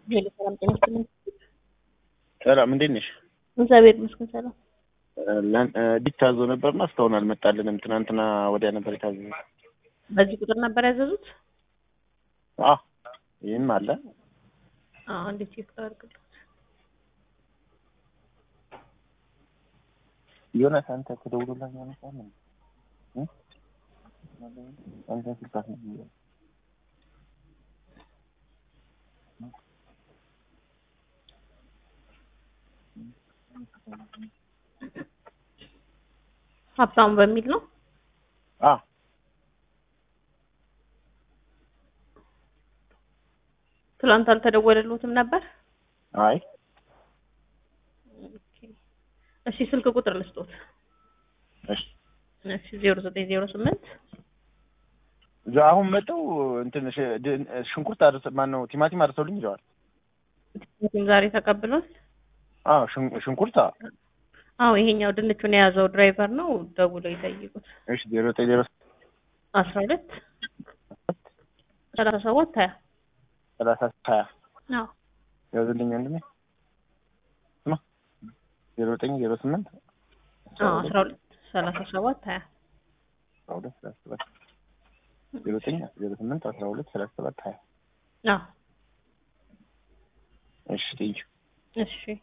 ሄሎ ሰላም ጤና ይስጥልኝ። ሰላም እንዴት ነሽ? እግዚአብሔር ይመስገን ሰላም። ዲት ታዞ ነበርና እስካሁን አልመጣልንም። ትናንትና ወዲያ ነበር የታዘዘ። በዚህ ቁጥር ነበር ያዘዙት? አዎ ይህም አለ። አዎ እንዴት ቼክ አድርግልኝ። ዮናስ አንተ ተደውሎልህ ያነሳል እ አንተ ስልክ አትነሳም። ሀብታሙ በሚል ነው። አዎ ትላንት አልተደወለልዎትም ነበር? አይ እሺ ስልክ ቁጥር ልስጦት። እሺ እሺ ዜሮ ዘጠኝ ዜሮ ስምንት እዛ አሁን መጠው እንትን ሽ- ድ- ሽንኩርት አድርሰ ማን ነው ቲማቲም አድርሰውልኝ ይለዋል። ቲማቲም ዛሬ ተቀብሏል። አዎ ሽን- ሽንኩርት አዎ። አዎ ይሄኛው ድንቹን የያዘው ድራይቨር ነው። ደውለው ይጠይቁት። እሺ ዜሮ ዘጠኝ ዜሮ አስራ ሁለት ሰላሳ ሰባት ሀያ ሰላሳ ሀያ አዎ ያዝልኝ ወንድሜ ስማ ዜሮ ዘጠኝ ዜሮ ስምንት አዎ አስራ ሁለት ሰላሳ ሰባት ሀያ አስራ ሁለት ሰላሳ ሰባት ዜሮ ዘጠኝ ዜሮ ስምንት አስራ ሁለት ሰላሳ ሰባት ሀያ አዎ እሺ ቴንኪው እሺ